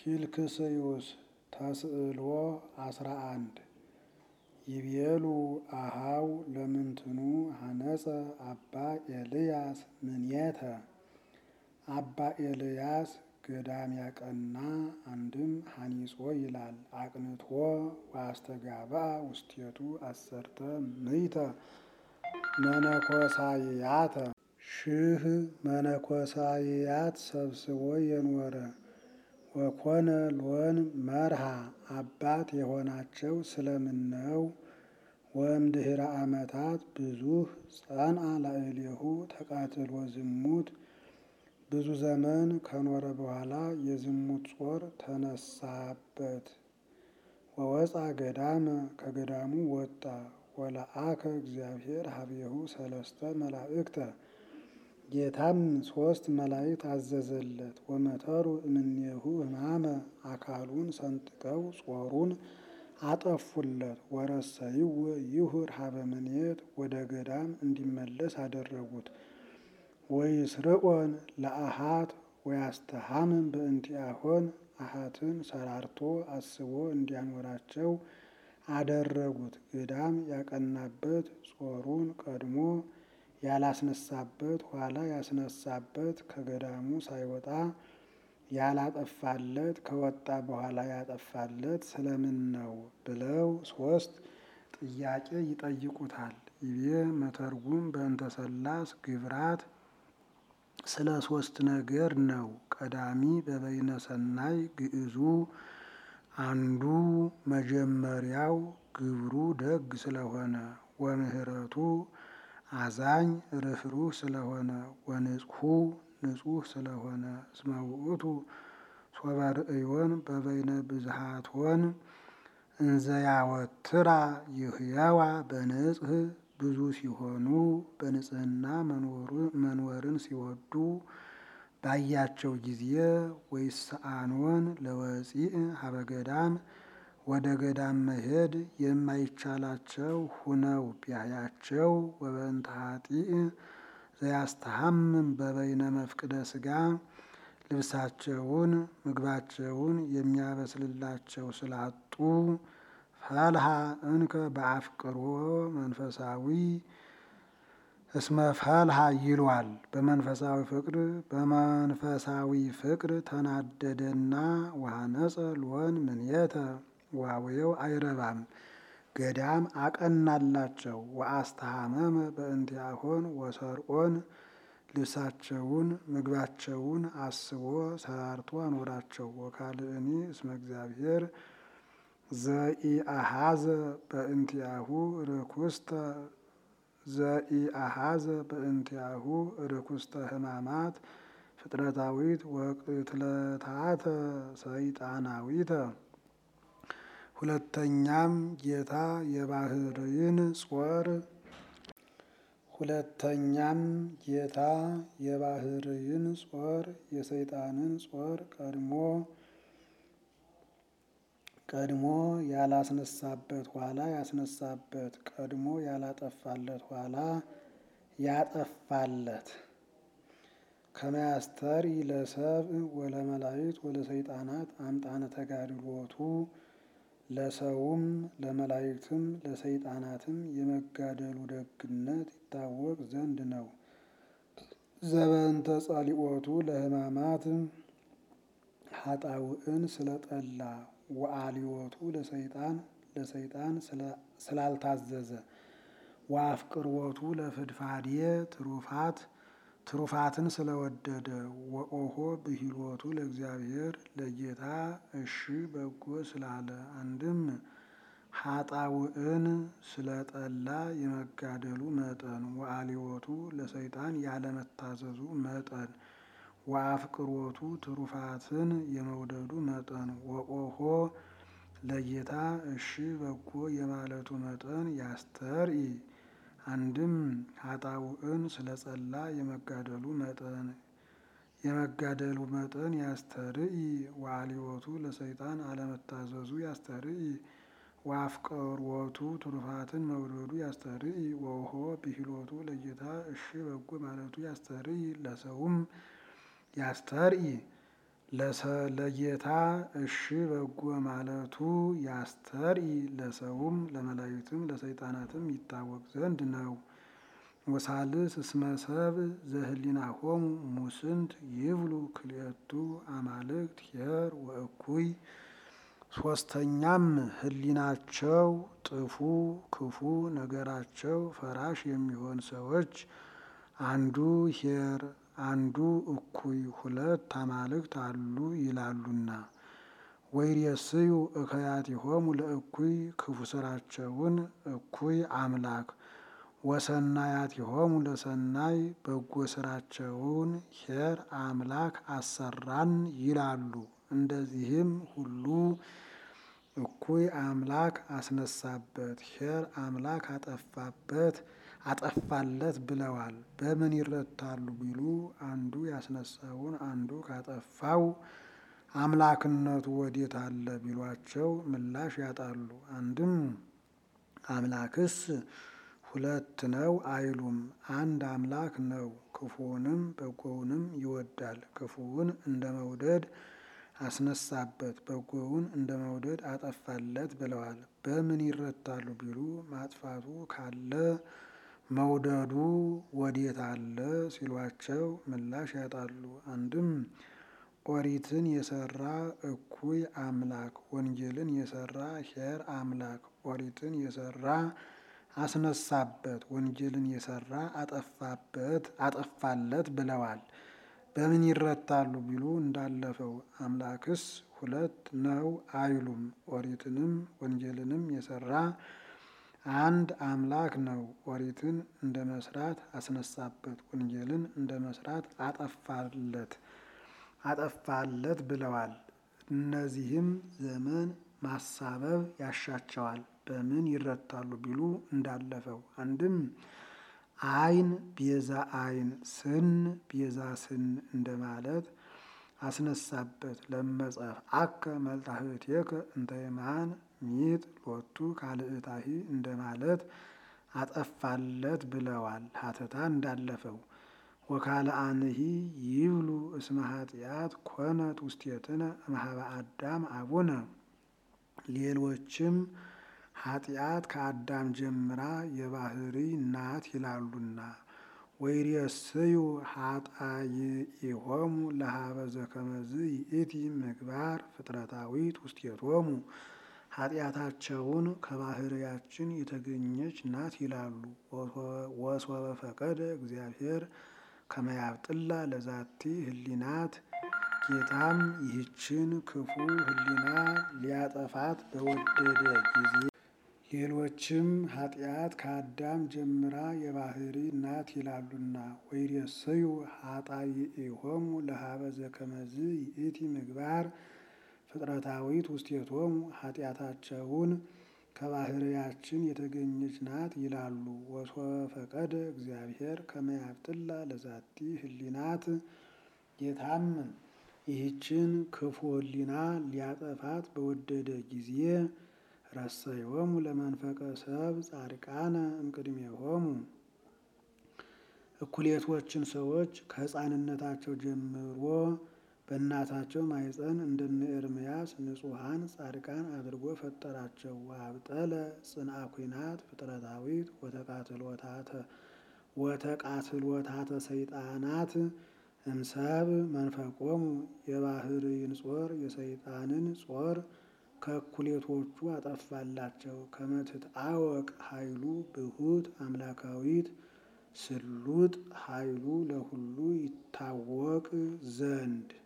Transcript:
ፊልክስዩስ ተስዕሎ አስራ አንድ ይቤሉ አሃው ለምንትኑ ሀነጸ አባ ኤልያስ ምኔተ አባ ኤልያስ ገዳም ያቀና አንድም ሀኒጾ ይላል አቅንቶ ወአስተጋባ ውስቴቱ አሰርተ ምይተ መነኮሳይያተ ሺህ መነኮሳይያት ሰብስቦ የኖረ ወኮነ ሎን መርሃ አባት የሆናቸው ስለምነው ወእምድኅረ ዓመታት ብዙህ ጸንዐ ላዕሌሁ ተቃትሎ ዝሙት ብዙ ዘመን ከኖረ በኋላ የዝሙት ጾር ተነሳበት። ወወፃ ገዳመ ከገዳሙ ወጣ። ወለአከ እግዚአብሔር ሀቤሁ ሰለስተ መላእክተ ጌታም ሶስት መላእክት አዘዘለት። ወመተሩ እምኔሁ ሕማመ አካሉን ሰንጥቀው ጾሩን አጠፉለት። ወረሰይዎ ይሁር ሀበ ምኔት ወደ ገዳም እንዲመለስ አደረጉት። ወይስርቆን ለአሃት ወያስተሃምን በእንቲአሆን አሃትን ሰራርቶ አስቦ እንዲያኖራቸው አደረጉት። ገዳም ያቀናበት ጾሩን ቀድሞ ያላስነሳበት ኋላ ያስነሳበት ከገዳሙ ሳይወጣ ያላጠፋለት ከወጣ በኋላ ያጠፋለት ስለምን ነው ብለው ሶስት ጥያቄ ይጠይቁታል። ይቤ መተርጉም በእንተ ሰላስ ግብራት ስለ ሶስት ነገር ነው። ቀዳሚ በበይነ ሰናይ ግዕዙ አንዱ መጀመሪያው ግብሩ ደግ ስለሆነ ወምህረቱ አዛኝ ርኅሩህ ስለሆነ ወንጽሑ ንጹሕ ስለሆነ እስመ ውእቱ ሶበ ርእዮን በበይነ ብዝሃቶን እንዘያወትራ ይህየዋ በንጽህ ብዙ ሲሆኑ በንጽህና መኖርን ሲወዱ ባያቸው ጊዜ ወይስአኖን ለወፂእ ሀበ ገዳም ወደ ገዳም መሄድ የማይቻላቸው ሁነው ቢያያቸው ወበእንተ ኃጢእ ዘያስተሃምም በበይነ መፍቅደ ሥጋ ልብሳቸውን ምግባቸውን የሚያበስልላቸው ስላጡ ፈልሃ እንከ በአፍቅሮ መንፈሳዊ እስመ ፈልሃ ይሏል። በመንፈሳዊ ፍቅር በመንፈሳዊ ፍቅር ተናደደና ወሐነጸ ሎን ምኔተ ዋዌው አይረባም ገዳም አቀናላቸው። ወአስተሃመመ በእንቲአሆን ወሰርኦን ልብሳቸውን ምግባቸውን አስቦ ሰራርቶ አኖራቸው። ወካልእኒ እስመ እግዚአብሔር ዘኢአሃዘ በእንቲአሁ ርኩስተ ዘኢአሃዘ በእንቲአሁ ርኩስተ ሕማማት ፍጥረታዊት ወቅትለታተ ሰይጣናዊተ። ሁለተኛም ጌታ የባህርይን ጾር ሁለተኛም ጌታ የባህርይን ጾር የሰይጣንን ጾር ቀድሞ ቀድሞ ያላስነሳበት ኋላ ያስነሳበት ቀድሞ ያላጠፋለት ኋላ ያጠፋለት ከመያስተሪ ለሰብእ ወለመላእክት ወለሰይጣናት አምጣነ ተጋድሎቱ ለሰውም ለመላእክትም ለሰይጣናትም የመጋደሉ ደግነት ይታወቅ ዘንድ ነው። ዘበንተ ጸሊኦቱ ለሕማማት ሀጣውእን ስለጠላ ወአልዮቱ ለሰይጣን ለሰይጣን ስላልታዘዘ ወአፍቅርዎቱ ለፍድፋዴ ትሩፋት ትሩፋትን ስለወደደ ወኦሆ ብሂሎቱ ለእግዚአብሔር ለጌታ እሺ በጎ ስላለ አንድም ሀጣውእን ስለጠላ የመጋደሉ መጠን ወአልዮቱ ለሰይጣን ያለመታዘዙ መጠን ወአፍቅሮቱ ትሩፋትን የመውደዱ መጠን ወኦሆ ለጌታ እሺ በጎ የማለቱ መጠን ያስተርኢ አንድም ሀጣውእን ስለጸላ የመጋደሉ መጠን የመጋደሉ መጠን ያስተርኢ ወአልዮቱ ለሰይጣን አለመታዘዙ ያስተርኢ ወአፍቅሮቱ ትሩፋትን መውደዱ ያስተርኢ ወኦሆ ብሂሎቱ ለጌታ እሺ በጎ ማለቱ ያስተርኢ ለሰውም ያስተርኢ ለጌታ እሺ በጎ ማለቱ ያስተርኢ ለሰውም ለመላእክትም ለሰይጣናትም ይታወቅ ዘንድ ነው። ወሳልስ እስመ ሰብእ ዘህሊናሆሙ ሙስንት ይብሉ ክልኤቱ አማልክት ኄር ወእኩይ። ሶስተኛም ህሊናቸው ጥፉ ክፉ ነገራቸው ፈራሽ የሚሆን ሰዎች አንዱ ኄር አንዱ እኩይ ሁለት አማልክት አሉ ይላሉና። ወይሬስዩ እከያቲሆሙ ለእኩይ ክፉ ስራቸውን እኩይ አምላክ ወሰናያቲሆሙ ለሰናይ በጎ ስራቸውን ኄር አምላክ አሰራን ይላሉ። እንደዚህም ሁሉ እኩይ አምላክ አስነሳበት ኄር አምላክ አጠፋበት አጠፋለት ብለዋል። በምን ይረታሉ ቢሉ አንዱ ያስነሳውን አንዱ ካጠፋው አምላክነቱ ወዴት አለ ቢሏቸው ምላሽ ያጣሉ። አንድም አምላክስ ሁለት ነው አይሉም፣ አንድ አምላክ ነው። ክፉውንም በጎውንም ይወዳል። ክፉውን እንደ መውደድ አስነሳበት፣ በጎውን እንደ መውደድ አጠፋለት ብለዋል። በምን ይረታሉ ቢሉ ማጥፋቱ ካለ መውደዱ ወዴት አለ ሲሏቸው ምላሽ ያጣሉ። አንድም ኦሪትን የሰራ እኩይ አምላክ ወንጌልን የሰራ ኄር አምላክ ኦሪትን የሰራ አስነሳበት ወንጌልን የሰራ አጠፋበት አጠፋለት ብለዋል። በምን ይረታሉ ቢሉ እንዳለፈው አምላክስ ሁለት ነው አይሉም። ኦሪትንም ወንጌልንም የሰራ አንድ አምላክ ነው። ኦሪትን እንደ መስራት አስነሳበት፣ ወንጌልን እንደ መስራት አጠፋለት አጠፋለት ብለዋል። እነዚህም ዘመን ማሳበብ ያሻቸዋል። በምን ይረታሉ ቢሉ እንዳለፈው አንድም ዓይን ቤዛ ዓይን ስን ቤዛ ስን እንደማለት አስነሳበት። ለመጸፍ አከ መልጣህቴከ እንተ የማን ሚጥ ሎቱ ካልእታሂ እንደማለት አጠፋለት ብለዋል። ሀተታ እንዳለፈው ወካልአንሂ ይብሉ እስመ ኃጢአት ኮነት ውስቴትነ እምኀበ አዳም አቡነ ሌሎችም ኃጢአት ከአዳም ጀምራ የባህሪ ናት ይላሉና። ወይሬስዩ ኃጣይኢሆሙ ለኀበ ዘከመዝ ይእቲ ምግባር ፍጥረታዊት ውስቴቶሙ ኃጢአታቸውን ከባህርያችን የተገኘች ናት ይላሉ። ወሶበ ፈቀደ እግዚአብሔር ከመያብጥላ ለዛቲ ህሊናት ጌታም ይህችን ክፉ ህሊና ሊያጠፋት በወደደ ጊዜ ሌሎችም ኃጢአት ከአዳም ጀምራ የባህሪ ናት ይላሉና። ወይሬስዩ ኃጣይኢሆሙ ለኀበ ዘከመዝ ይእቲ ምግባር ፍጥረታዊት ውስቴቶሙ ኃጢአታቸውን ከባህርያችን የተገኘች ናት ይላሉ። ወሶበ ፈቀደ እግዚአብሔር ከመያብጥላ ለዛቲ ህሊናት ጌታም ይህችን ክፉ ህሊና ሊያጠፋት በወደደ ጊዜ ረሰዮሙ ለመንፈቀ ሰብ ጻድቃነ እምቅድሜሆሙ እኩሌቶችን ሰዎች ከሕፃንነታቸው ጀምሮ በእናታቸው ማኅፀን እንደነ ኤርምያስ ንጹሐን ጻድቃን አድርጎ ፈጠራቸው። ወአብጠለ ጽንአ ኩናት ፍጥረታዊት ወተቃትሎታተ ሰይጣናት እምሰብ መንፈቆሙ የባህርይን ጾር የሰይጣንን ጾር ከእኩሌቶቹ አጠፋላቸው። ከመትትአወቅ ኃይሉ ብሁት አምላካዊት ስሉጥ ኃይሉ ለሁሉ ይታወቅ ዘንድ